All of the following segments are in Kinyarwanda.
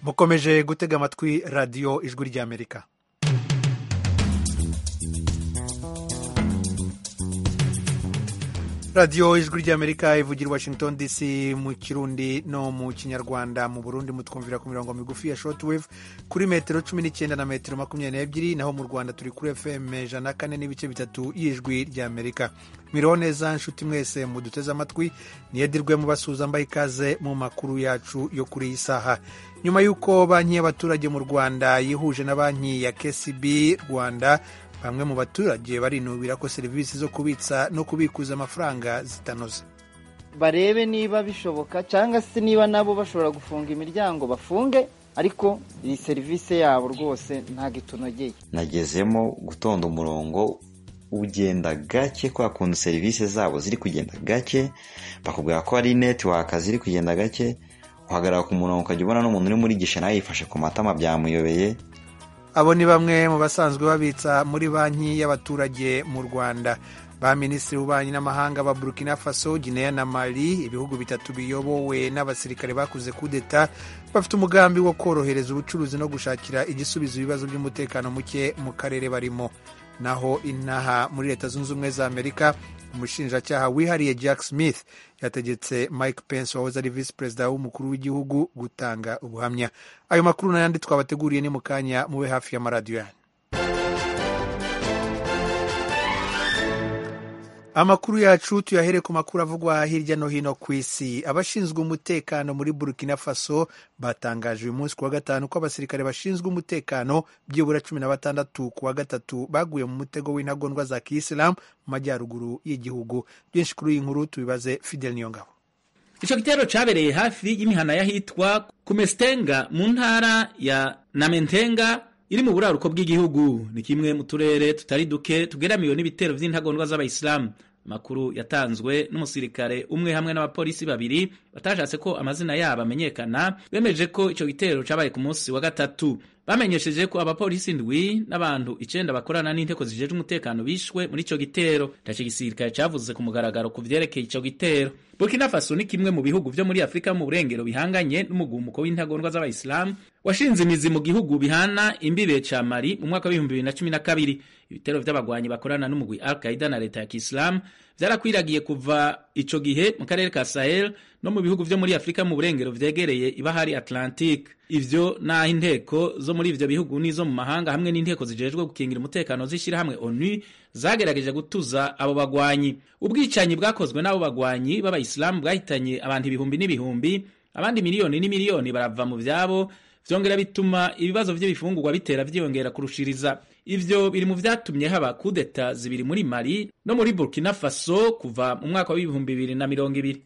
mukomeje gutega amatwi radiyo ijwi ry'amerika radiyo ijwi ry'amerika ivugira washington dc mu kirundi no mu kinyarwanda mu burundi mutwumvira ku mirongo migufi ya shortwave kuri metero cumi n'icyenda na metero makumyabiri n'ebyiri naho mu rwanda turi kuri fm ijana kane n'ibice bitatu y'ijwi ry'amerika miriho neza nshuti mwese muduteze amatwi niyedirwe mubasuhuza mbaye ikaze mu makuru yacu yo kuri iyi saha nyuma y'uko banki y'abaturage mu rwanda yihuje na banki ya kcb rwanda bamwe mu baturage barinubira ko serivisi zo kubitsa no kubikuza amafaranga zitanoze barebe niba bishoboka cyangwa se niba nabo bashobora gufunga imiryango bafunge ariko iyi serivisi yabo rwose ntabwo itunogeye nagezemo gutonda umurongo ugenda gake kwa kuntu serivisi zabo ziri kugenda gake bakubwira ko hari netiwaka ziri kugenda gake uhagarara ku murongo ukajya ubona n'umuntu uri muri gishe nawe yifashe ku matama byamuyobeye abo ni bamwe mu basanzwe babitsa muri banki y'abaturage mu rwanda ba minisitiri w'ububanyi n'amahanga ba burkina faso guinea na mali ibihugu bitatu biyobowe n'abasirikare bakuze kudeta bafite umugambi wo korohereza ubucuruzi no gushakira igisubizo ibibazo by'umutekano muke mu karere barimo naho inaha muri leta zunze ubumwe za amerika umushinjacyaha wihariye jack smith yategetse mike pence wahoze ari visi perezida w'umukuru w'igihugu gutanga ubuhamya ayo makuru n'ayandi twabateguriye ni mu kanya mube hafi y'amaradiyo yanyu amakuru yacu tuyahere ku makuru avugwa hirya no hino ku isi abashinzwe umutekano muri burkina faso batangaje uyu munsi ku wa gatanu ko abasirikare bashinzwe umutekano byibura cumi na batandatu ku wa gatatu baguye mu mutego w'intagondwa za kiyisilamu mu majyaruguru y'igihugu byinshi kuri iyi nkuru tubibaze fidel niyongabo icyo gitero cyabereye hafi y'imihana y'ahitwa kumesitenga mu ntara ya namentenga iri mu buraruko bw'igihugu ni kimwe mu turere tutari duke tugeramiwe n'ibitero by'intagondwa z'abayisilamu amakuru yatanzwe n'umusirikare umwe hamwe n'abapolisi babiri batashatse ko amazina yabo amenyekana bemeje ko icyo gitero cyabaye ku munsi wa gatatu bamenyesheje ko abapolisi ndwi n'abantu icenda bakorana n'inteko zijejwe umutekano bishwe muri ico gitero taco igisirikare cavuze ku mugaragaro ku vyerekeye ico gitero burkina faso ni kimwe mu bihugu vyo muri afurika mu burengero bihanganye n'umugumuko w'intagondwa z'abayisilamu washinze imizi mu gihugu bihana imbibe ca mali mu mwaka w'ibihumbi bibiri na cumi na kabiri ibitero vy'abagwanyi bakorana n'umugwi al qaida na leta ya kisilamu vyarakwiragiye kuva ico gihe mu karere ka sahel no mu bihugu vyo muri afurika mu burengero vyegereye ibahari atlantique ivyo naho inteko zo muri ivyo bihugu n'izo mu mahanga hamwe n'inteko zijejwe gukingira umutekano z'ishyirahamwe onu zagerageje gutuza abo bagwanyi ubwicanyi bwakozwe n'abo bagwanyi b'abayisilamu bwahitanye abantu ibihumbi n'ibihumbi abandi miliyoni n'imiliyoni barava mu vyabo vyongera bituma ibibazo vy'ibifungurwa bitera vyiyongera kurushiriza ivyo biri mu vyatumye haba kudeta zibiri muri mali no muri burkina faso kuva mu mwaka w'ibihumbi bibiri na mirongo ibiri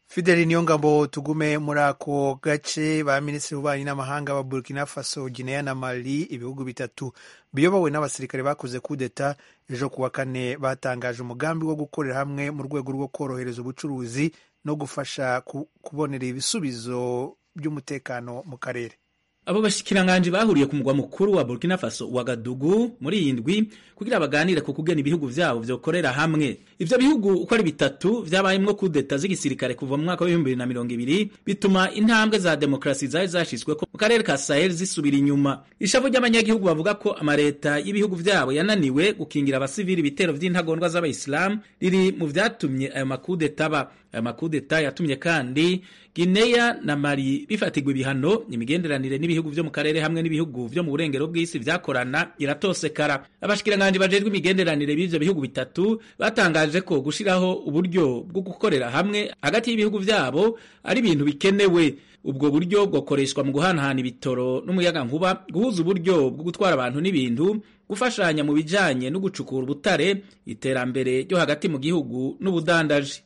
fideli niyo ngabo tugume muri ako gace ba minisitiri w'ububanyi n'amahanga ba burkina faso guinea na mali ibihugu bitatu biyobowe n'abasirikare bakoze kudeta ejo ku wa kane batangaje umugambi wo gukorera hamwe mu rwego rwo korohereza ubucuruzi no gufasha kubonera ibisubizo by'umutekano mu karere abo bashikiranganji bahuriye ku mugwa mukuru wa Burkina Faso wa Gadugu muri iyi ndwi kugira baganire ku kugena ibihugu vyabo vyokorera hamwe ivyo bihugu uko ari bitatu vyabayemwo kudeta z'igisirikare kuva mu mwaka w'ibihumbi bibiri na mirongo ibiri bituma intambwe za demokarasi zari zashizweko mu karere ka Sahel zisubira inyuma ishavu ry'abanyagihugu bavuga ko amareta y'ibihugu vyabo yananiwe gukingira abasivili ibitero vy'intagondwa z'abayisilamu riri mu vyatumye ayo makudeta aba ayo makudeta yatumye kandi Guinea na Mali bifatirwa ibihano imigenderanire n'ibihugu vyo mu karere hamwe n'ibihugu vyo mu burengero bw'isi vyakorana iratosekara abashikiranganje bajejwe imigenderanire b'ivyo bihugu bitatu batangaje ko gushiraho uburyo bwo gukorera hamwe hagati y'ibihugu vyabo ari ibintu bikenewe ubwo buryo bwokoreshwa mu guhanahana ibitoro n'umuyaga nkuba guhuza uburyo bwo gutwara abantu n'ibintu gufashanya mu bijanye no gucukura ubutare iterambere ryo hagati mu gihugu n'ubudandaji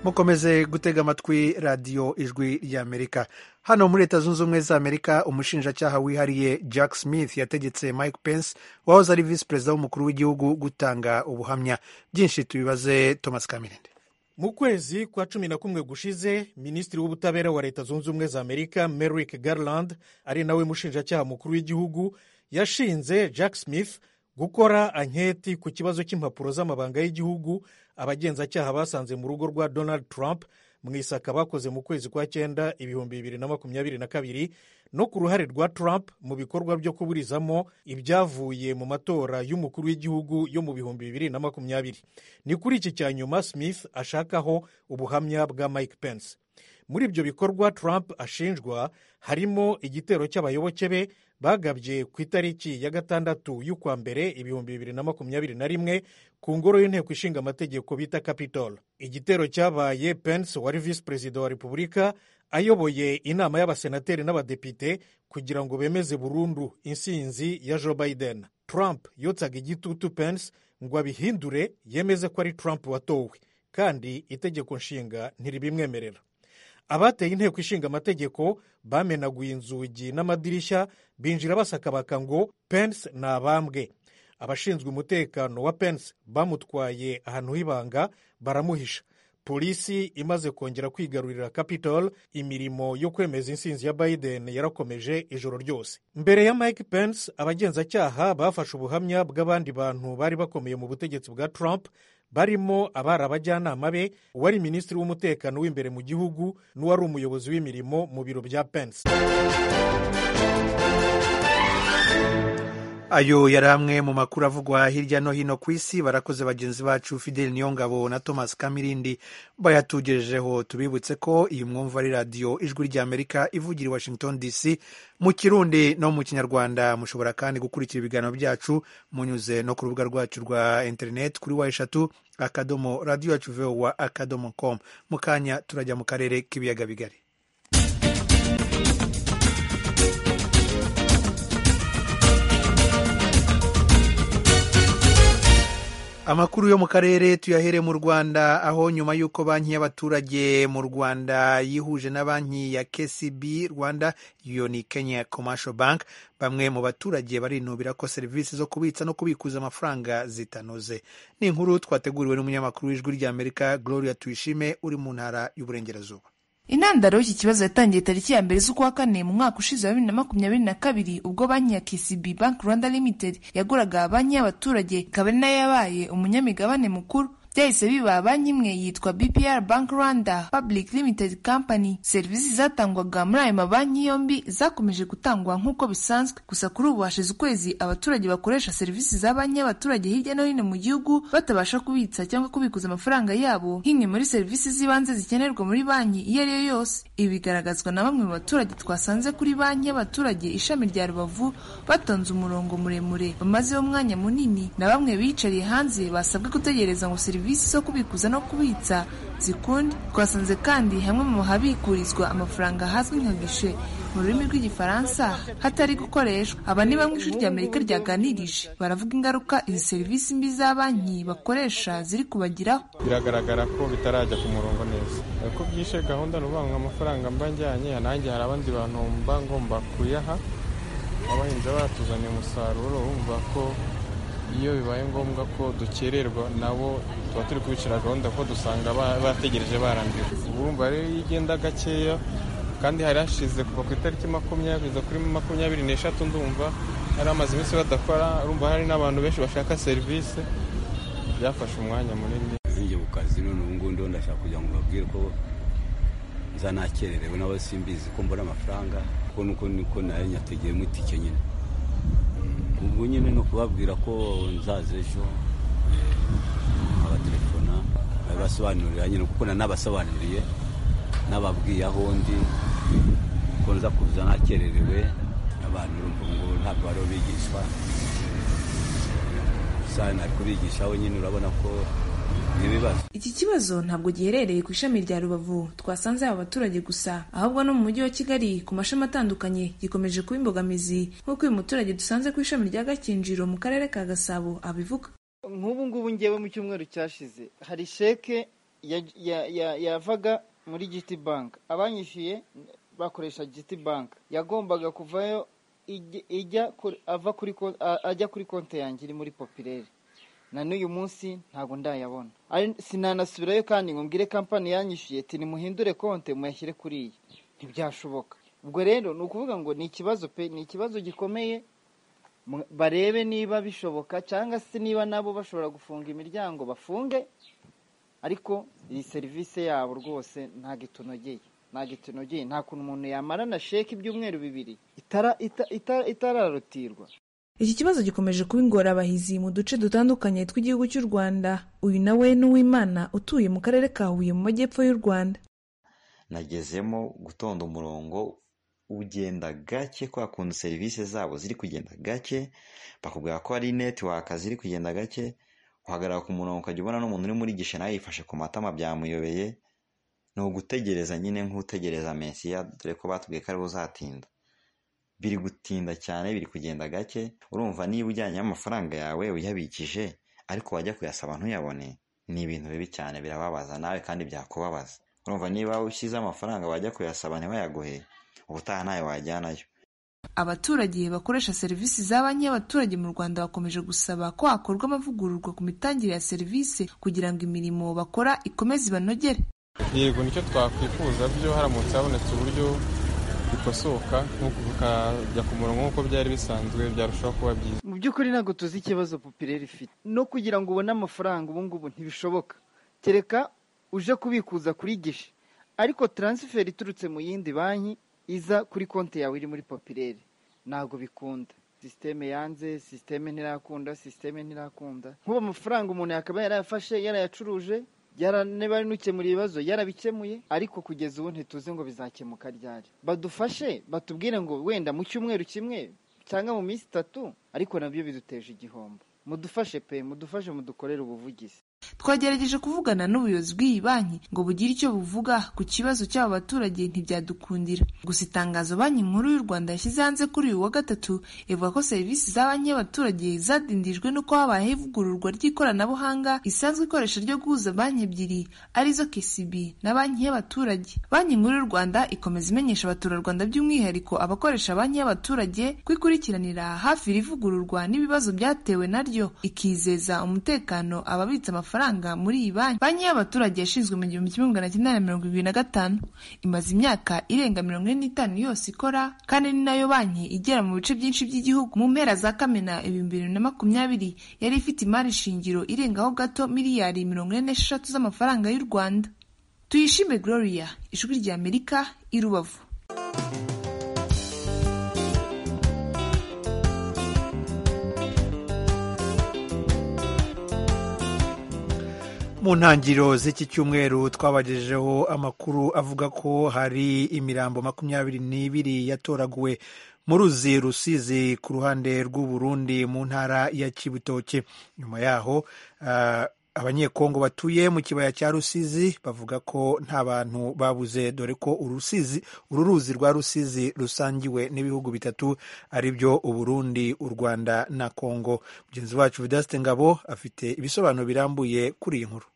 mukomeze gutega amatwi radiyo ijwi ry'amerika hano muri leta zunze ubumwe za amerika umushinjacyaha wihariye jack smith yategetse mike pence wahoze ari visi perezida w'umukuru w'igihugu gutanga ubuhamya byinshi tubibaze thomas kamirinde mu kwezi kwa cumi na kumwe gushize minisitiri w'ubutabera wa leta zunze ubumwe za amerika merrick garland ari nawe mushinjacyaha mukuru w'igihugu yashinze jack smith gukora anketi ku kibazo cy'impapuro z'amabanga y'igihugu abagenzacyaha basanze mu rugo rwa donald trump mu isaka bakoze mu kwezi kwa cyenda ibihumbi bibiri na makumyabiri na kabiri no ku ruhare rwa Trump mu bikorwa byo kuburizamo ibyavuye mu matora y'umukuru w'igihugu yo mu bihumbi bibiri na makumyabiri ni kuri iki cya nyuma Smith ashakaho ubuhamya bwa Mike Pence muri ibyo bikorwa Trump ashinjwa harimo igitero cy'abayoboke be bagabye ku itariki ya gatandatu y'ukwa mbere ibihumbi bibiri na makumyabiri na rimwe ku ngoro y'inteko ishinga amategeko bita capitol igitero cyabaye Pence wari visi perezida wa repubulika ayoboye inama y'abasenateri n'abadepite kugira ngo bemeze burundu insinzi ya joe biden Trump yotsaga igitutu Pence ngo abihindure yemeze ko ari Trump watowe kandi itegeko nshinga ntiribimwemerera abateye inteko ishinga amategeko bamenaguye inzugi n'amadirishya binjira basakabaka ngo Pence ni abambwe abashinzwe umutekano wa Pence bamutwaye ahantu h'ibanga baramuhisha polisi imaze kongera kwigarurira capitol imirimo yo kwemeza insinzi ya biden yarakomeje ijoro ryose mbere ya mike pence abagenzacyaha bafashe ubuhamya bw'abandi bantu bari bakomeye mu butegetsi bwa trump barimo abari abajyanama be uwari minisitiri w'umutekano w'imbere mu gihugu n'uwari umuyobozi w'imirimo mu biro bya pence ayo yari amwe mu makuru avugwa hirya no hino ku isi barakoze bagenzi bacu fideli niyongabo na thomas kamirindi bayatugejejeho tubibutse ko iyi mwumva ari radiyo ijwi ry'amerika ivugira i washington dc mu kirundi no mu kinyarwanda mushobora kandi gukurikira ibiganiro byacu munyuze no ku rubuga rwacu rwa interineti kuri wa eshatu akadomo radiyo yacu vowa akadomo komu mu kanya turajya mu karere k'ibiyaga bigari amakuru yo mu karere tuyahere mu rwanda aho nyuma y'uko banki y'abaturage mu rwanda yihuje na banki ya kcb rwanda iyo ni kenya commercial bank bamwe mu baturage barinubira ko serivisi zo kubitsa no kubikuza amafaranga zitanoze ni inkuru twateguriwe n'umunyamakuru w'ijwi ry'amerika gloria tuyishime uri mu ntara y'uburengerazuba intandaro y'iki kibazo yatangiye tariki ya mbere z'ukwa kane mu mwaka ushize wa bibiri na makumyabiri na kabiri ubwo banki ya KCB Bank Rwanda Limited yaguraga banki y'abaturage ikaba ari nayo yabaye umunyamigabane mukuru byahise biba banki imwe yitwa BPR Bank Rwanda Public Limited Company serivisi zatangwaga muri ayo mabanki yombi zakomeje gutangwa nk'uko bisanzwe gusa kuri ubu hashize ukwezi abaturage bakoresha serivisi za banki y'abaturage hirya no hino mu gihugu batabasha kubitsa cyangwa kubikuza amafaranga yabo nk'imwe muri serivisi z'ibanze zikenerwa muri banki iyo ari yo yose ibi bigaragazwa na bamwe mu baturage twasanze kuri banki y'abaturage ishami rya Rubavu batonze umurongo muremure bamazeho umwanya munini na bamwe biyicariye hanze basabwe gutegereza ngo serivisi serivisi zo kubikuza no kubitsa zikundi twasanze kandi hamwe mu habikurizwa amafaranga hazwi nka gishe mu rurimi rw'igifaransa hatari gukoreshwa aba ni bamwe ishuri ry'amerika ryaganirije baravuga ingaruka izi serivisi mbi za banki bakoresha ziri kubagiraho biragaragara ko bitarajya ku murongo neza ko byishe gahunda ni ukuvuga ngo amafaranga mba njyanye nanjye hari abandi bantu mba ngomba kuyaha abahinzi batuzaniye umusaruro bumva ko iyo bibaye ngombwa ko dukererwa nabo tuba turi kubicira gahunda ko dusanga bategereje barambiwe urumva rero iyo ugenda gakeya kandi hari hashize kuva ku itariki makumyabiri kuri makumyabiri n'eshatu ndumva hari amaze iminsi badakora urumva hari n'abantu benshi bashaka serivisi byafashe umwanya munini zinjye ku kazi none ubu ngubu ndiho ndashaka kugira ngo babwire ko zanakererewe n'abo simbizi ko mbona amafaranga kuko nuko niko nayo nyategeyemo itike nyine ubwo nyine ni ukubabwira ko nzaza ejo abatelefona babibasobanurira nyine kuko nanabasobanuriye n'ababwiye aho ndi ko nza kuza nakererewe abantu urumva ngo ntabwo bariho bigishwa gusa nari kubigishaho nyine urabona ko iki kibazo ntabwo giherereye ku ishami rya rubavu twasanze aba baturage gusa ahubwo no mu mujyi wa kigali ku mashami atandukanye gikomeje kuba imbogamizi nk'uko uyu muturage dusanze ku ishami rya gakinjiro mu karere ka gasabo abivuga nk'ubu ngubu ngewe mu cyumweru cyashize hari sheke yavaga muri giti bank abanyishyuye bakoresha giti bank yagombaga kuvayo ajya kuri konti yanjye iri muri popirere na n'uyu munsi ntabwo ndayabona sinanasubirayo kandi ngo mbwire kampani yanyishyuye ati nimuhindure konti muyashyire kuri iyi ntibyashoboka ubwo rero ni ukuvuga ngo ni ikibazo pe ni ikibazo gikomeye barebe niba bishoboka cyangwa se niba nabo bashobora gufunga imiryango bafunge ariko iyi serivisi yabo rwose ntabwo itunogeye ntabwo itunogeye nta kuntu umuntu yamarana sheke ibyumweru bibiri itara ita- ita- itararotirwa iki kibazo gikomeje kuba ingorabahizi mu duce dutandukanye tw'igihugu cy'u rwanda uyu nawe ni uwimana utuye mu karere ka huye mu majyepfo y'u rwanda nagezemo gutonda umurongo ugenda gake kwa kuntu serivisi zabo ziri kugenda gake bakubwira ko hari netiwaka ziri kugenda gake uhagarara ku murongo ukajya ubona n'umuntu uri muri gishe nawe yifashe ku matama byamuyobeye ni ugutegereza nyine nk'utegereza mesiya dore ko batubwiye ko ariwe uzatinda biri gutinda cyane biri kugenda gake urumva niba ujyanye amafaranga yawe uyabikije ariko wajya kuyasaba ntuyabone ni ibintu bibi cyane birababaza nawe kandi byakubabaza urumva niba ushyize amafaranga wajya kuyasaba ntibayaguhe ubutaha ntayo wajyanayo abaturage bakoresha serivisi za banki y'abaturage mu rwanda bakomeje gusaba ko hakorwa amavugururwa ku mitangire ya serivisi kugira ngo imirimo bakora ikomeze ibanogere yego nicyo twakwifuza byo haramutse habonetse uburyo bikosoka nk'uku bukajya ku murongo nk'uko byari bisanzwe byarushaho kuba byiza mu by'ukuri ntabwo tuzi ikibazo popireri ifite no kugira ngo ubone amafaranga ubu ngubu ntibishoboka kereka uje kubikuza kuri gishe ariko taransiferi iturutse mu yindi banki iza kuri konti yawe iri muri popireri ntabwo bikunda sisiteme yanze sisiteme ntirakunda sisiteme ntirakunda nk'ubu amafaranga umuntu yakaba yarayafashe yarayacuruje yara- niba ari n'ukemura ibibazo yarabikemuye ariko kugeza ubu ntituzi ngo bizakemuka ryari badufashe batubwire ngo wenda mu cyumweru kimwe cyangwa mu minsi itatu ariko nabyo biduteje igihombo mudufashe pe mudufashe mudukorere ubuvugizi twagerageje kuvugana n'ubuyobozi bw'iyi banki ngo bugire icyo buvuga ku kibazo cy'aba baturage ntibyadukundira gusa itangazo banki nkuru y'u rwanda yashyize hanze kuri uyu wa gatatu ivuga ko serivisi za banki y'abaturage zadindijwe n'uko habayeho ivugururwa ry'ikoranabuhanga risanzwe ikoresha ryo guhuza banki ebyiri arizo kcb na banki y'abaturage banki nkuru y'u rwanda ikomeza imenyesha abaturarwanda by'umwihariko abakoresha banki y'abaturage ko ikurikiranira hafi iri vugururwa n'ibibazo byatewe naryo ikizeza umutekano ababitsa amafaranga muri iyi banki banki y'abaturage yashinzwe mu gihumbi kimwe magana cyenda na mirongo irindwi na gatanu imaze imyaka irenga mirongo ine n'itanu yose ikora kandi ni nayo banki igera mu bice byinshi by'igihugu mu mpera za kamena ibihumbi bibiri na makumyabiri yari ifite imari shingiro irengaho gato miliyari mirongo ine n'esheshatu z'amafaranga y'u rwanda tuyishime gloria ijwi rya amerika i rubavu mu ntangiriro z'iki cyumweru twabagejejeho amakuru avuga ko hari imirambo makumyabiri n'ibiri yatoraguwe mu ruzi rusizi ku ruhande rw'uburundi mu ntara ya kibutoke nyuma yaho ah, abanyekongo batuye mu kibaya cya rusizi bavuga ko nta bantu babuze dore ko urusizi uru ruzi rwa rusizi rusangiwe n'ibihugu bitatu ari byo uburundi u rwanda na kongo mugenzi wacu vidaste ngabo afite ibisobanuro birambuye kuri iyi nkuru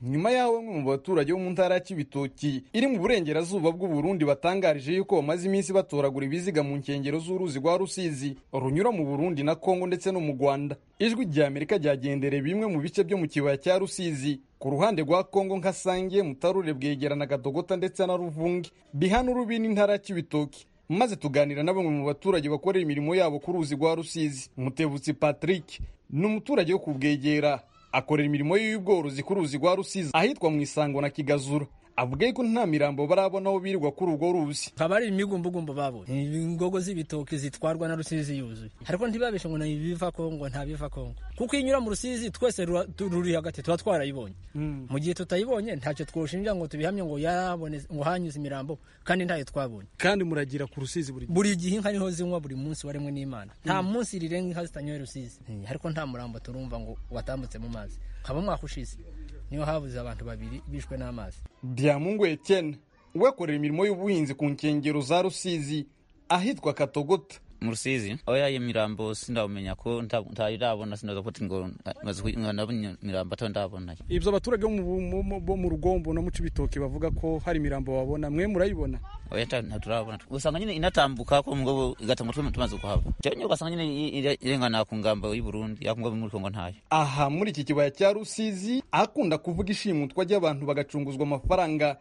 nyuma y'aho bamwe mu baturage bo mu ntara ya kibitoki iri mu burengerazuba bw'uburundi batangarije yuko bamaze iminsi batoragura ibiziga mu nkengero z'uruzi rwa rusizi runyura mu burundi na kongo ndetse no mu rwanda ijwi rya amerika ryagendereye bimwe mu bice byo mu kibaya cya rusizi ku ruhande rwa kongo nka sange mutarure bwegerana gadogota ndetse na ruvunge bihana urubi n'intara ya kibitoki maze tuganira na bamwe mu baturage bakorera imirimo yabo ku ruzi rwa rusizi mutebutsi patrick ni umuturage wo kubwegera akorera imirimo ye y'ubworozi ku ruzi rwa rusizi ahitwa mu isango na kigazura avuga ko nta mirambo barabona aho birirwa kuri urwo ruzi akaba ari imigumbugumba babonye ingogo z'ibitoki zitwarwa na rusizi yuzuye ariko ntibabeshe ngo ni ibiva kongo nta biva kongo kuko iyo inyura mu rusizi twese rura- tu- ruri hagati tuba twarayibonye mu gihe tutayibonye ntacyo twoshinja ngo tubihamye ngo yarabonetse ngo hanyuze imirambo kandi ntayo twabonye kandi muragira ku rusizi buri gihe buri gihe inka niho zinywa buri munsi waremwe n'imana nta munsi rirenga inka zitanyoye rusizi Eh, ariko nta murambo turumva ngo watambutse mu mazi nkaba umwaka ushize niho habuze abantu babiri bishwe n'amazi Diamungu Etienne we akorera imirimo y'ubuhinzi ku nkengero za Rusizi ahitwa Katogota mu rusizi oya iyo mirambo sindamenya ko nta- ntarirabona sinaza kuti ngo maze nabonye mirambo atari ndabona ibyo abaturage bo mu- mu- mu- bo mu rugombo no mu cibitoki bavuga ko hari imirambo babona mwe murayibona oya nta- ntaturabona usanga nyine inatambuka ko mugabo igatambuka tuma- tumaze kuhava cyane nyine ugasanga nyine i- ire- irengana ku ngamba y'u Burundi ya ku ngamba muri Kongo ntayo aha muri iki kibaya cya Rusizi akunda kuvuga ishimutwa ry'abantu bagacunguzwa amafaranga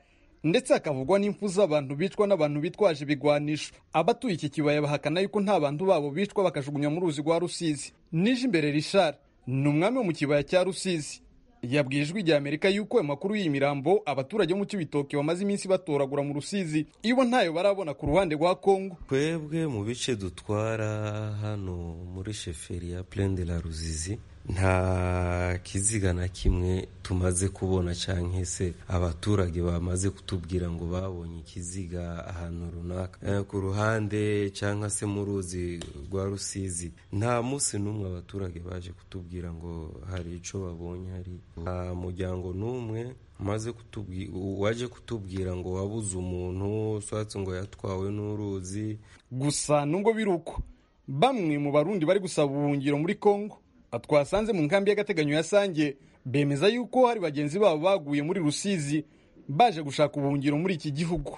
ndetse hakavugwa n'impfu z'abantu bicwa n'abantu bitwaje ibigwanisho abatuye iki kibaya bahakana yuko nta bantu babo bicwa bakajugunywa mu ruzi rwa Rusizi nije imbere Richard ni umwami wo mu kibaya cya Rusizi yabwiye ijwi rya amerika yuko ayo makuru y'iyi mirambo abaturage bo mu kibitoki bamaze iminsi batoragura mu rusizi ibo ntayo barabona ku ruhande rwa kongo twebwe mu bice dutwara hano muri sheferi ya purende la ruzizi nta kiziga na kimwe tumaze kubona cyangwa se abaturage bamaze kutubwira ngo babonye ikiziga ahantu runaka Eh, ku ruhande cyangwa se mu ruzi rwa rusizi nta munsi n'umwe abaturage baje kutubwira ngo hari icyo babonye hari nta muryango n'umwe umaze kutubwi- waje kutubwira ngo wabuze umuntu ushatse ngo yatwawe n'uruzi gusa nubwo biri uko bamwe mu barundi bari gusaba ubuhungiro muri kongo twasanze mu nkambi y'agateganyo ya sange bemeza yuko hari bagenzi babo baguye muri rusizi baje gushaka ubuhungiro muri iki gihugu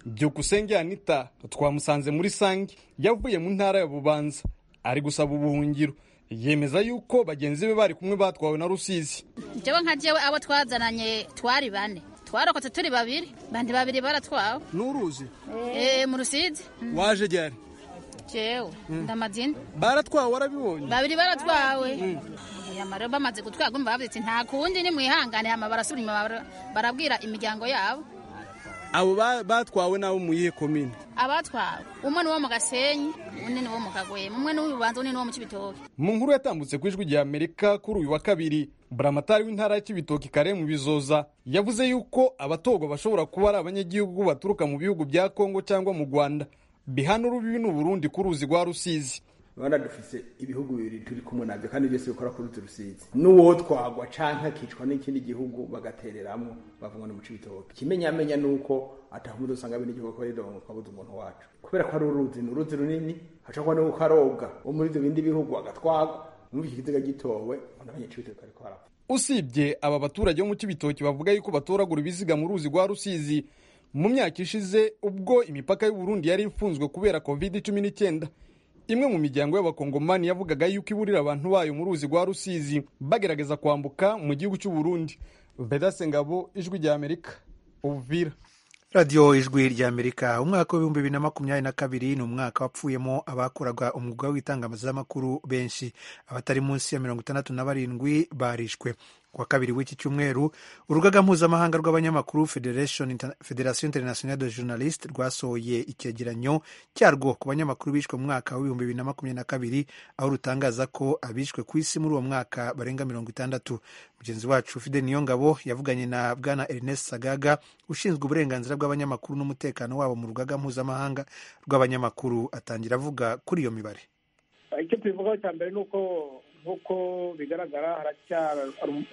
byukusenge anita twamusanze muri sange yavuye mu ntara ya bubanza ari gusaba ubuhungiro yemeza yuko bagenzi be bari kumwe batwawe na rusizi jewe nka jewe abo twazananye twari bane twarokotse turi babiri bandi babiri baratwawe n'uruzi Eh, mu rusizi waje ryari jewe ndamadini baratwawe warabibonye babiri baratwawe amaro bamaze gutwarwa umva babyitse nta kundi ni mwihangane hama barasubira inyuma bara- barabwira imiryango yabo abo ba- batwawe n'abo mu yihe komine abatwawe umwe ni wo mu gasenyi undi ni wo mu kagwema umwe ni w'ububanza undi ni wo mu kibitoki mu nkuru yatambutse ku ijwi rya amerika kuri uyu wa kabiri buramatari w'intara ya kibitoki kare mu bizoza yavuze yuko abatogwa bashobora kuba ari abanyagihugu baturuka mu bihugu bya kongo cyangwa mu rwanda bihana urubibi n'uburundi ku ruzi rwa rusizi rwanda dufite ibihugu bibiri turi kumwe nabyo kandi byose bikora kuri utu rusizi n'uwo twagwa canke akicwa n'ikindi gihugu bagatereramwo bavuga ni muci bitoke ikimenyamenya ni uko atahumuntu usanga bene igihugu ko ridongo twabuze umuntu wacu kubera ko ari uruzi ni uruzi runini hashobora n'uko arobwa wo muri ibyo bindi bihugu agatwagwa muri iki kiziga gitowe umuntu amenye ici bitoke ariko arapfa usibye aba baturage bo mu kibitoki bavuga yuko batoragura ibiziga mu ruzi rwa rusizi mu myaka ishize ubwo imipaka y'uburundi yari ifunzwe kubera covid cumi n'icyenda imwe mu miryango y'abakongomani yavugaga yuko iburira abantu bayo mu ruzi rwa rusizi bagerageza kwambuka mu gihugu cy'uburundi vedase ngabo ijwi rya amerika uvira radiyo ijwi rya amerika umwaka w'ibihumbi bibiri na makumyabiri na kabiri ni umwaka wapfuyemo abakoraga umwuga w'itangazamakuru benshi abatari munsi ya mirongo itandatu na barindwi barishwe ku wa kabiri w'iki cyumweru urugaga mpuzamahanga rw'abanyamakuru Federation Inter- federation internationale de journaliste rwasohoye icyegeranyo cyarwo ku banyamakuru bishwe mu mwaka w'ibihumbi bibiri na makumyabiri na kabiri aho rutangaza ko abishwe ku isi muri uwo mwaka barenga mirongo itandatu mugenzi wacu fide niyongabo yavuganye na bwana ernest sagaga ushinzwe uburenganzira bw'abanyamakuru n'umutekano wabo mu rugaga mpuzamahanga rw'abanyamakuru atangira avuga kuri iyo mibare icyo tubivugaho cya mbere ni uko nk'uko bigaragara haracyari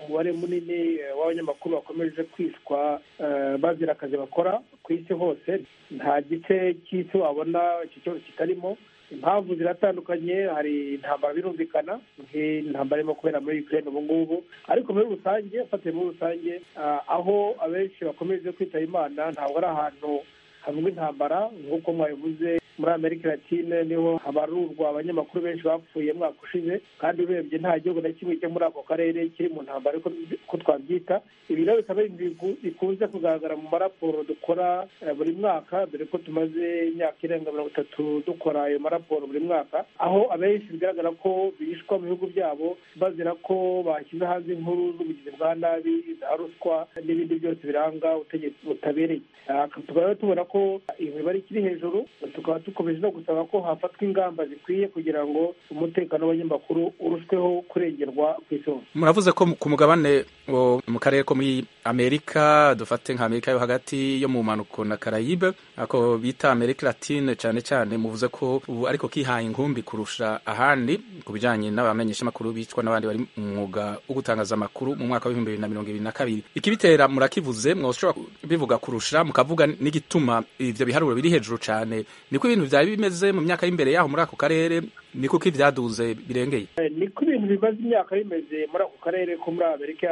umubare munini eh, w'abanyamakuru bakomeje kwicwa eh, bazira akazi bakora ku isi hose nta gice cy'isi wabona iki kibazo kitarimo impamvu ziratandukanye hari intambara birumvikana nk'intambara irimo kubera muri ukraine ubu ngubu ariko muri rusange ufatiye muri rusange ah, aho abenshi bakomeje kwitaba imana ntabwo ari ahantu havuga intambara nk'uko mwabivuze muri amerika latine niho habarurwa abanyamakuru benshi bapfuye mwaka ushize kandi urebye nta gihugu na kimwe cyo muri ako karere kiri mu ntambara ariko ko twabyita ibi rero bikaba ari ibintu biku- bikunze kugaragara mu maraporo dukora eh, buri mwaka dore ko tumaze imyaka irenga mirongo itatu dukora ayo maraporo buri mwaka aho abenshi bigaragara ko bishwa mu bihugu byabo bazira ko bashyize hanze inkuru z'ubugizi bwa nabi za ruswa n'ibindi byose biranga ubutegetsi butabereye Ah, tukaba rero tubona ko iyo mibare ikiri hejuru tukaba dukomeje no gusaba ko hafatwa ingamba zikwiye kugira ngo umutekano w'abanyamakuru urusheho kurengerwa ku isi hose muravuze ko ku mugabane wo mu karere ko muri amerika dufate nka amerika yo hagati yo mu mpanuko na karayibe ako bita amerika latine cyane cyane muvuze ko ubu ariko kihaye ingumbi kurusha ahandi ku bijyanye n'abamenyeshamakuru bicwa n'abandi bari mu mwuga wo gutangaza amakuru mu mwaka w'ibihumbi bibiri na mirongo ibiri na kabiri ikibitera murakivuze mwashobora bivuga kurusha mukavuga n'igituma ivyo biharuro biri hejuru cyane niko ibintu byari bimeze mu myaka y'imbere yaho muri ako karere niko ko ibyaduze birengeye niko ibintu bimaze imyaka bimeze muri ako karere ko muri amerika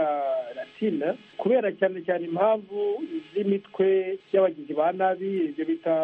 latina kubera cyane cyane impamvu z'imitwe y'abagizi ba nabi ibyo bita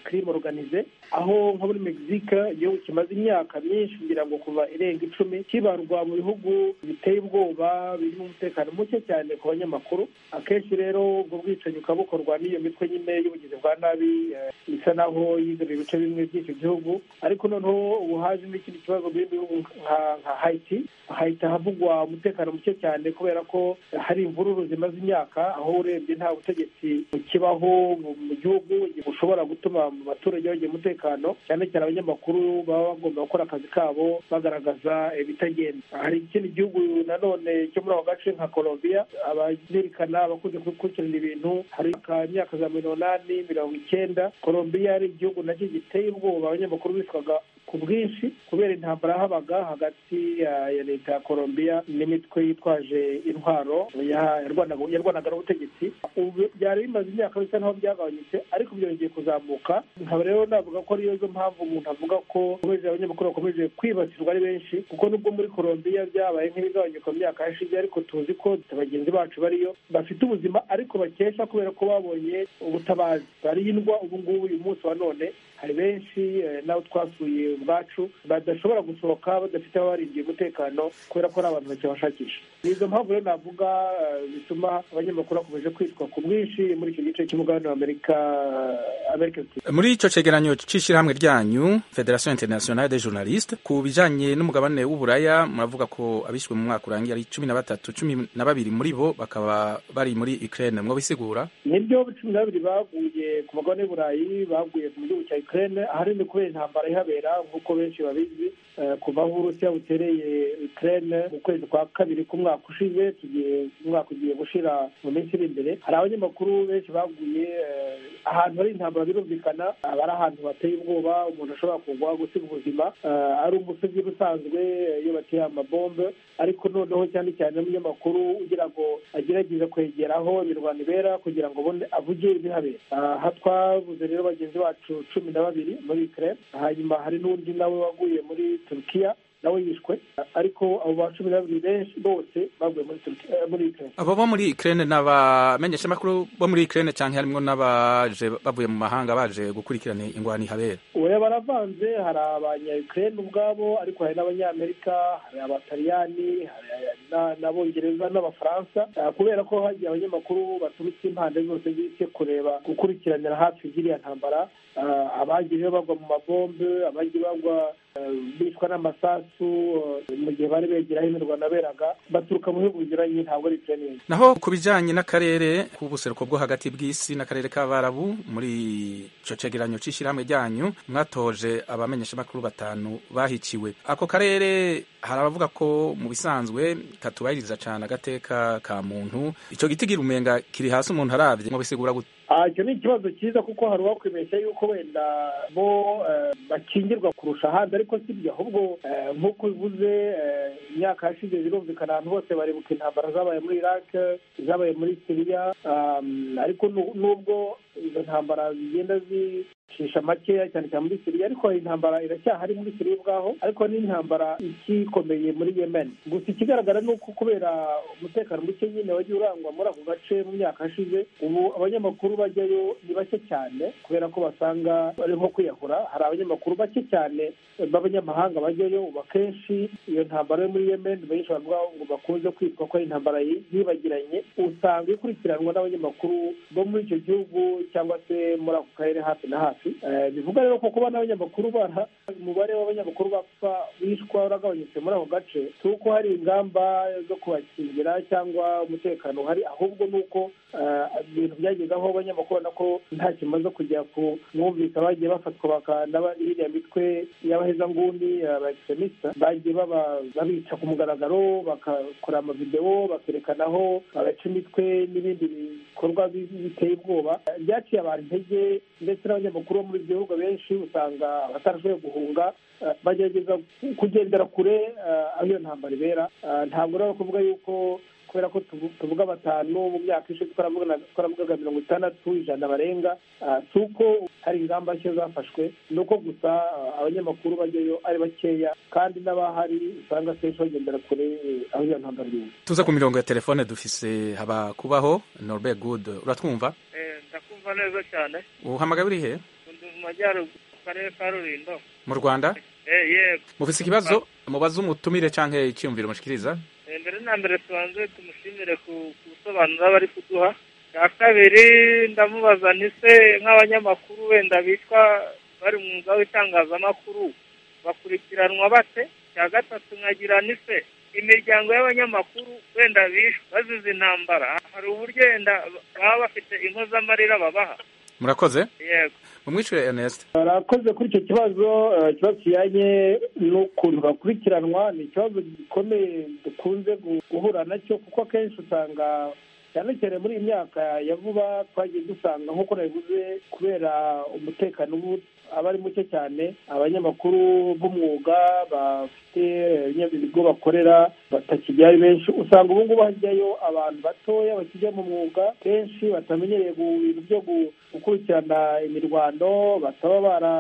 kirime organize aho nka muri mexique igihugu kimaze imyaka myinshi ngira ngo kuva irenga icumi kibarwa mu bihugu biteye ubwoba birimo umutekano muke cyane ku banyamakuru akenshi rero ubwo bwicanyi bukaba bukorwa n'iyo mitwe nyine y'ubugizi bwa nabi eh, isa naho yigaruriye ibice bimwe by'icyo gihugu ariko noneho ubu haje n'ikindi kibazo mu bindi bihugu nka nka hayiti hayiti ahavugwa umutekano muke cyane kubera ko hari imvururu zimaze imyaka aho urebye nta butegetsi bukibaho mu- mu gihugu bushobora gutuma mu baturage bagira umutekano cyane cyane abanyamakuru baba bagomba gukora akazi kabo bagaragaza ibitagenda hari ikindi gihugu nanone cyo muri ako gace nka colombia abazirikana abakunze gukurikirana ibintu hari ka myaka za mirongo inani mirongo icyenda colombia ari igihugu nacyo giteye ubwoba abanyamakuru bicwaga ku bwinshi kubera intambara yahabaga hagati ya ya leta ya colombia n'imitwe yitwaje intwaro ya- yarwanaga yarwanaga n'ubutegetsi ubu byari bimaze imyaka bisa n'aho byagabanyutse ariko byongeye kuzamuka nkaba rero navuga ko ariyo zo mpamvu umuntu avuga ko bakomeje abanyamakuru bakomeje kwibasirwa ari benshi kuko nubwo muri colombia byabaye nk'ibigabanyuka mu myaka yashize ariko tuzi ko bagenzi bacu bariyo bafite ubuzima ariko bakesha kubera ko babonye ubutabazi barindwa ubu ngubu uyu munsi wa none hari benshi eh, n'abo twasuye ubwacu badashobora gusohoka badafite aho barindiye umutekano kubera ko ari abantu bakibashakisha ni izo mpamvu rero navuga eh, zituma abanyamakuru bakomeje kwicwa ku bwinshi muri icyo gice cy'umugabane wa amerika eh, amerika muri icyo cyegeranyo cy'ishyirahamwe ryanyu federation internationale des journalistes ku bijyanye n'umugabane w'uburaya muravuga ko abishwe mu mwaka urangiye ari cumi na batatu cumi na babiri muri bo bakaba bari muri ukraine mwabisigura nibyo cumi na babiri baguye ku magane i burayi baguye mu gihugu cya ukraine ahanini kubera intambara ihabera nk'uko benshi babizi eh, kuva aho uburusiya butereye ukraine mu kwezi kwa kabiri k'umwaka ushize tugiye umwaka ugiye gushira mu minsi iri imbere hari abanyamakuru benshi baguye eh, ahantu hari intambara birumvikana aba ari ahantu bateye ubwoba umuntu ashobora kugwa gusiga ubuzima eh, ari umusozi usanzwe eh, iyo bateye amabombe ariko noneho cyane cyane n'umunyamakuru ugira ngo agerageze kwegeraho imirwano ibera kugira ngo abone avuge ibihabera Ah, aha twavuze rero bagenzi bacu cumi na babiri muri ukraine hanyuma hari n'undi nawe waguye muri turukiya nawe yishwe Ah, ariko abo ba cumi na babiri benshi bose baguye muri Turkiya- eh, muri ukraine abo bo muri ukraine ni abamenyeshamakuru bo muri ukraine cyangwa harimo n'abaje bavuye mu mahanga baje gukurikirana ingwani habera oya baravanze hari abanyayukrayine ubwabo ariko hari n'abanyamerika hari abataliyani hari na- n'abongereza n'abafaransa Ah, kubera ko hagiye abanyamakuru baturutse impande zose z'isi kureba gukurikiranira hafi by'iriya ntambara Ah, abagiye bagwa mu mabombe abagiye bagwa eh, bicwa n'amasasu eh, mu gihe bari begera aho imirwano yaberaga baturuka mu bihugu binyuranye ntabwo ari ukraine yonyine. naho ku bijyanye n'akarere k'ubuseruko bwo hagati bw'isi n'akarere k'abarabu muri icyo cegeranyo cy'ishyirahamwe ryanyu mwatoje abamenyeshamakuru batanu bahiciwe ako karere hari abavuga ko mu bisanzwe katubahiriza cyane agateka ka muntu icyo giti girumenga kiri hasi umuntu arabye mubisigura gute Ah, icyo ni ikibazo cyiza kuko hari uwakwibeshya yuko wenda bo eh, bakingirwa kurusha ahandi ariko si byo ahubwo eh, nk'uko bivuze eh, imyaka yashize birumvikana ahantu hose baribuka intambara zabaye muri iraq zabaye muri siriya Ah, ariko nu- nubwo izo ntambara zigenda zi shisha makeya cyane cyane muri siriya ariko iyi ntambara iracyahari muri siriya ubwaho ariko n'intambara ikikomeye muri yemen gusa ikigaragara ni uko kubera umutekano muke nyine wagiye urangwa muri ako gace mu myaka yashize ubu abanyamakuru bajyayo ni bake cyane kubera ko basanga bari nko kwiyahura hari abanyamakuru bake cyane b'abanyamahanga bajyayo ubu akenshi iyo ntambara yo muri yemen benshi bavuga ngo bakunze kwitwa ko ari intambara yi- yibagiranye usanga ikurikiranwa n'abanyamakuru bo muri icyo gihugu cyangwa se muri ako karere hafi na hafi Eh, bivuga rero ko kuba n'abanyamakuru bara umubare w'abanyamakuru bapfa bishwa uragabanyutse muri ako gace si uko hari ingamba zo kubakingira cyangwa umutekano uhari ahubwo ni uko eh, ibintu byageze aho abanyamakuru babona ko nta kimaze kujya ku mwumvika bagiye bafatwa bakanda iriya mitwe y'abahezanguni abaekisemista bagiye baba- babica ku mugaragaro bagakora amavidewo bakerekana aho babaca imitwe n'ibindi bikorwa bi- biteye ubwoba Eh, byaciye abantu intege ndetse n'abanyamakuru bo muri ibyo bihugu benshi usanga batarashoboye guhunga eh, bagerageza ku- kugendera kure eh, aho iyo ntambara ibera Eh, ntabwo rero kuvuga yuko kubera ko tuvu- tuvuga batanu mu myaka ishize twaravuga- twaravugaga mirongo itandatu ijana barenga Ah, si uko hari ingamba nshya zafashwe ni uko gusa ah, abanyamakuru bajyayo ari bakeya kandi n'abahari usanga akenshi bagendera kure eh, aho iyo ntambara iri tuza ku mirongo ya telefone dufise haba kubaho norbert good uratwumva ndakumva neza cyane uhamagaye uri he ndi mu majyaruguru mu karere ka rurindo mu rwanda Eh, yego mufise ikibazo mubaze umutumire cyangwa icyiyumviro mushikiriza Eh, mbere na mbere tubanze tumushimire ku ku busobanuro bari kuduha bwa kabiri ndamubaza ni se nk'abanyamakuru wenda bitwa bari mu mwuga w'itangazamakuru bakurikiranwa bate cya gatatu nkagira n'ise imiryango y'abanyamakuru wenda bishwe bazize intambara hari uburyo wenda baba bafite inko z'amarira babaha murakoze yego mumwishyure Ernest barakoze kuri icyo kibazo eh, ikibazo kijyanye n'ukuntu bakurikiranwa ni ikibazo gikomeye dukunze gu- guhura nacyo kuko akenshi usanga cyane cyane muri iyi myaka ya vuba twagiye dusanga nk'uko nabivuze kubera umutekano ubu aba ari muke cyane abanyamakuru b'umwuga bafite eh, ibigo bakorera batakijyayo benshi usanga ubu ngubu hajyayo abantu batoya bakijya mu mwuga kenshi batamenyereye gu- ibintu byo gu- gukurikirana imirwano bataba bara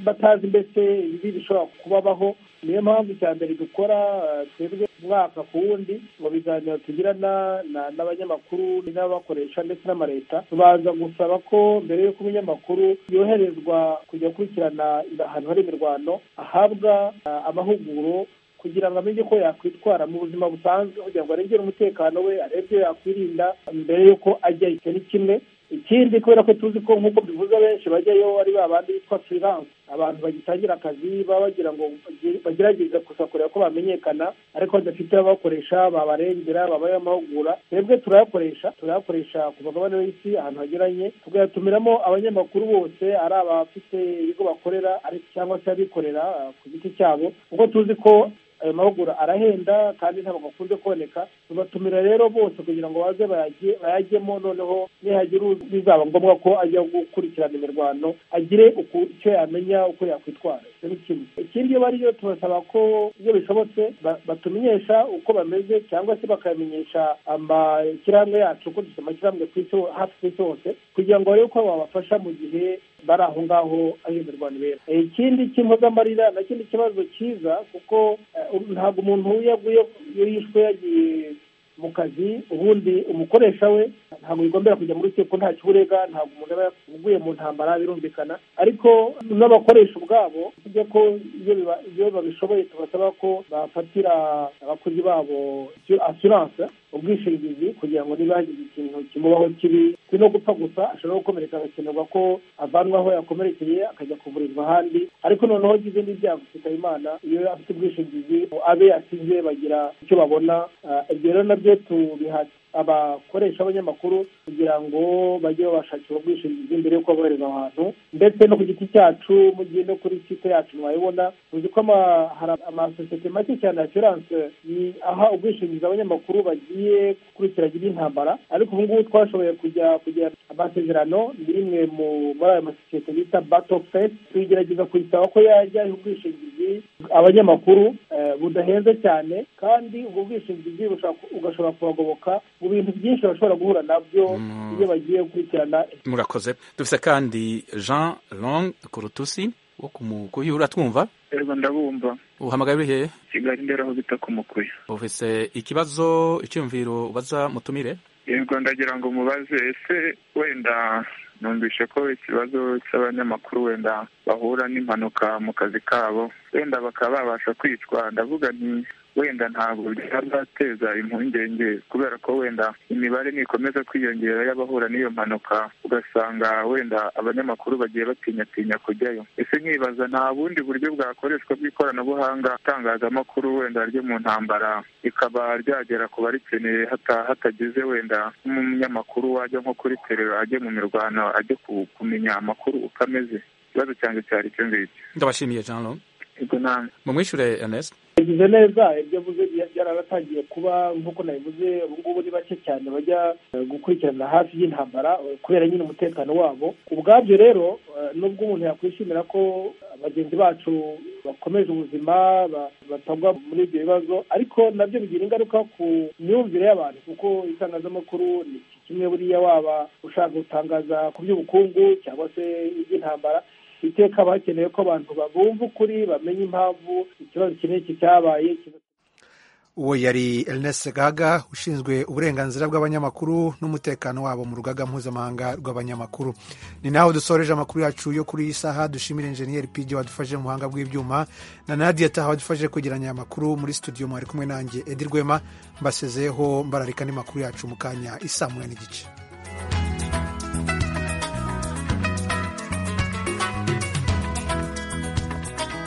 batazi mbese ibibi bishobora kubabaho niyo mpamvu icya mbere dukora eh, twebwe umwaka ku wundi mu biganiro tugirana na- n'abanyamakuru n'ababakoresha ndetse n'amaleta tubanza gusaba ko mbere y'uko umunyamakuru yoherezwa kujya akurikirana ahantu hari imirwano ahabwa ah, amahuguro kugira ngo amenye ko yakwitwara mu buzima busanzwe kugira ngo arengere umutekano we arebe ibyo yakwirinda mbere y'uko ajya icyo ni kimwe ikindi kubera ko tuzi ko nk'uko bivuze abenshi bajyayo ari ba bandi bitwa freelance abantu bagitangira akazi baba bagira ngo bagire- bagerageze gusa kureba ko bamenyekana ariko badafite ababakoresha babarengera babaye amahugura twebwe turayakoresha turayakoresha ku mugabane w'isi ahantu hagiranye tugatumiramo abanyamakuru bose ari abafite ibigo bakorera ariko cyangwa se abikorera ah, ku giti cyabo kuko tuzi ko ayo mahugura arahenda kandi ntabwo akunze kuboneka tubatumira rero bose kugira ngo baze bayajye- bayajyemo noneho nihagira uzi- bizaba ngombwa ko ajya gukurikirana imirwano agire uku- icyo yamenya uko yakwitwara icyo ni kimwe ikindi iyo bariyo tubasaba ko iyo bishobotse ba- batumenyesha uko bameze cyangwa se bakamenyesha amashyirahamwe yacu ko dufite amashyirahamwe ku isi ho- hafi ku isi hose kugira ngo barebe ko babafasha mu gihe bari aho ngaho aho imirwano ibera Eh, ikindi cy'impozamarira nacyo ni ikibazo cyiza kuko eh, ntabwo umuntu iyo aguye iyo yishwe yagiye mu kazi ubundi umukoresha we ntabwo bigombera kujya muri urukiko nta kiburega ntabwo umuntu aba yaguye mu ntambara birumvikana ariko n'abakoresha ubwabo tujya ko iyo biba- iyo babishoboye tubasaba ko bafatira abakozi babo asiranse ubwishingizi kugira ngo niba hagize ikintu kimubaho kibi si no gupfa gusa ashobora gukomereka agakenerwa ko avanwa aho yakomerekeye akajya kuvurirwa ahandi ariko noneho agize n'ibyago kitaba imana iyo afite ubwishingizi abe yasize bagira icyo babona Ah, ibyo rero nabyo tubiha abakoresha b'abanyamakuru kugira ngo bajye babashakira ubwishingizi mbere y'uko bohereza ahantu ndetse no ku giti cyacu mugiye no kuri site yacu mwayibona tuzi ko ama- hari amasosiyete make cyane ya assurance yi- aha ubwishingizi abanyamakuru bagiye gukurikirana intambara ariko ubu ngubu twashoboye kujya kugira amasezerano ni rimwe mu- muri ayo masosiyete bita battle face tuyigerageza kuyisaba ko yajya aha ubwishingizi abanyamakuru eh, budahenze cyane kandi ubwo bwishingizi bushobora- ugashobora kubagoboka mu bintu byinshi bashobora guhura nabyo iyo bagiye gukurikirana murakoze dufise kandi Jean Long Kurutusi wo kumukuyura twumva reba ndabumva uhamagaye uri hehe kigali ndera aho bita ku mukuya ufise ikibazo icyumviro ubaza mutumire yego ndagira ngo mubaze ese wenda numvishe ko ikibazo cy'abanyamakuru wenda bahura n'impanuka mu kazi kabo wenda bakaba babasha kwicwa ndavuga nti wenda ntabwo byazateza impungenge kubera ko wenda imibare nikomeza kwiyongera y'abahura n'iyo mpanuka ugasanga wenda abanyamakuru bagiye batinyatinya kujyayo ese nkibaza nta bundi buryo bwakoreshwa bw'ikoranabuhanga itangazamakuru wenda ryo mu ntambara rikaba ryagera ku barikeneye hata- hatagize wenda nk'umunyamakuru wajya nko kuri terero ajye mu mirwano ajye ku- kumenya amakuru uko ameze ikibazo cyanjye cyari icyo ngicyo ndabashimiye Jean Long ubwo namwe mumwishyure Ernest yagize neza ibyo avuze bya- byararatangiye kuba nk'uko nabivuze ubu ngubu ni bake cyane bajya eh, gukurikirana hafi y'intambara eh, kubera nyine umutekano wabo ubwabyo rero eh, nubwo umuntu yakwishimira ko eh, bagenzi bacu bakomeje ubuzima ba- batagwa muri ibyo bibazo ariko nabyo bigira ingaruka ku myumvire y'abantu kuko itangazamakuru ni kimwe buriya waba ushaka gutangaza ku by'ubukungu cyangwa se iby'intambara iteka haba hakenewe ko abantu babumva ukuri bamenya impamvu ikibazo iki n'iki cyabaye uwo yari Ernest gaga ushinzwe uburenganzira bw'abanyamakuru n'umutekano wabo mu rugaga mpuzamahanga rw'abanyamakuru ni naho dusoreje amakuru yacu yo kuri iyi saha dushimira enjeniyeri pj wadufashije mu buhanga bw'ibyuma na nadia taha wadufashije kwegeranya aya makuru muri studio mwari kumwe nanjye edi rwema mbasezeho mbararika n'amakuru yacu mu kanya isaa munani n'igice